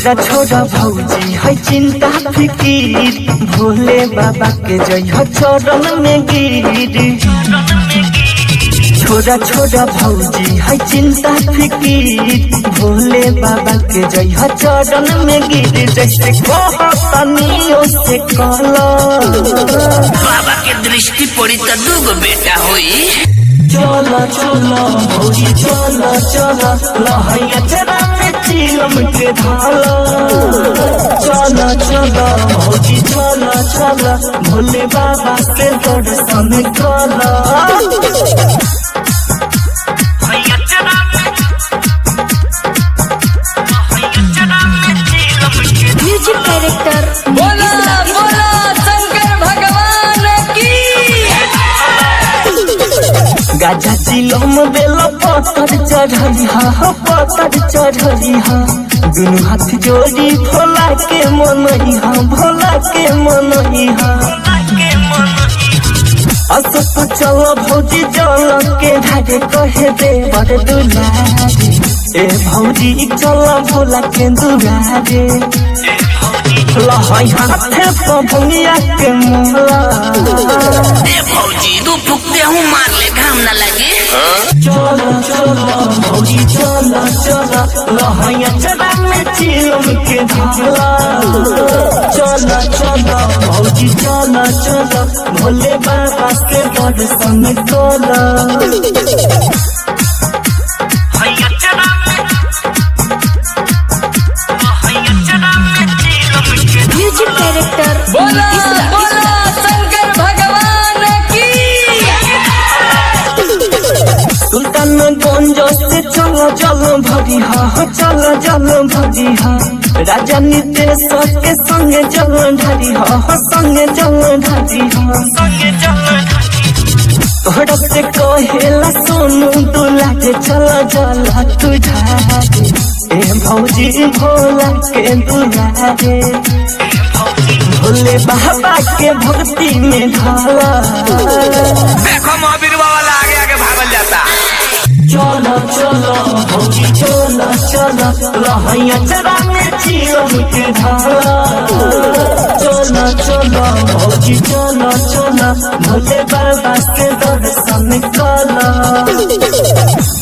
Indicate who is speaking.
Speaker 1: छोड़ा छोड़ा भौजी है चिंता फिकीर भोले बाबा के जय चरण में गिर छोड़ा छोड़ा भौजी है चिंता फिकीर भोले बाबा के जय चरण में गिर जैसे कहतनियो से कहला
Speaker 2: बाबा के दृष्टि पड़ी तो दूगो बेटा होई
Speaker 1: चला चला भौजी चला चला लहैया चरा में चिलम के धाला चला चला भौजी चला चला भोले बाबा से दर्शन कला
Speaker 3: म्यूजिक डायरेक्टर
Speaker 2: बोला बोला शंकर भगवान की
Speaker 1: गाजा चिलम बेल पत्थर चढ़ली हा पत्थर चढ़ली हा दुनु हाथ जोड़ी भोला के मनई हा भोला के मनई हा असत चल भौजी जल के ढागे कहे दे बड़ दुलारे ए भौजी चल भोला के दुलारे लहई हाथे पभुनिया के मोहला
Speaker 2: ए भौजी दू फुकते हूँ मार ले घाम न लगे
Speaker 1: चलो चलो भौजी चलो चलो लहैया चला में चिलम के धाला चलो चलो भौजी चलो चलो भोले बाबा के दर्शन कला
Speaker 3: म्यूजिक डायरेक्टर
Speaker 2: बोला बोला शंकर भगवान की
Speaker 1: सुल्तानगंज से चलो चलो भरी हा चलो चलो भरी हा राजा नितेश के संगे चलो ढारी हा संगे चलो ढारी हा तोहरा से कहेला सोनू दूल्हा के चला चला तू ढारे ए भौजी भोला के दूल्हा रे भोले बाबा के भक्ति में ढाला
Speaker 2: देखो महावीर बाबा ला आगे आगे भागल जाता
Speaker 1: चलो चलो भौजी चलो चलो लहैया चरा में चिलम के ढाला चलो चलो भौजी चलो चलो भोले बाबा के दर्शन कला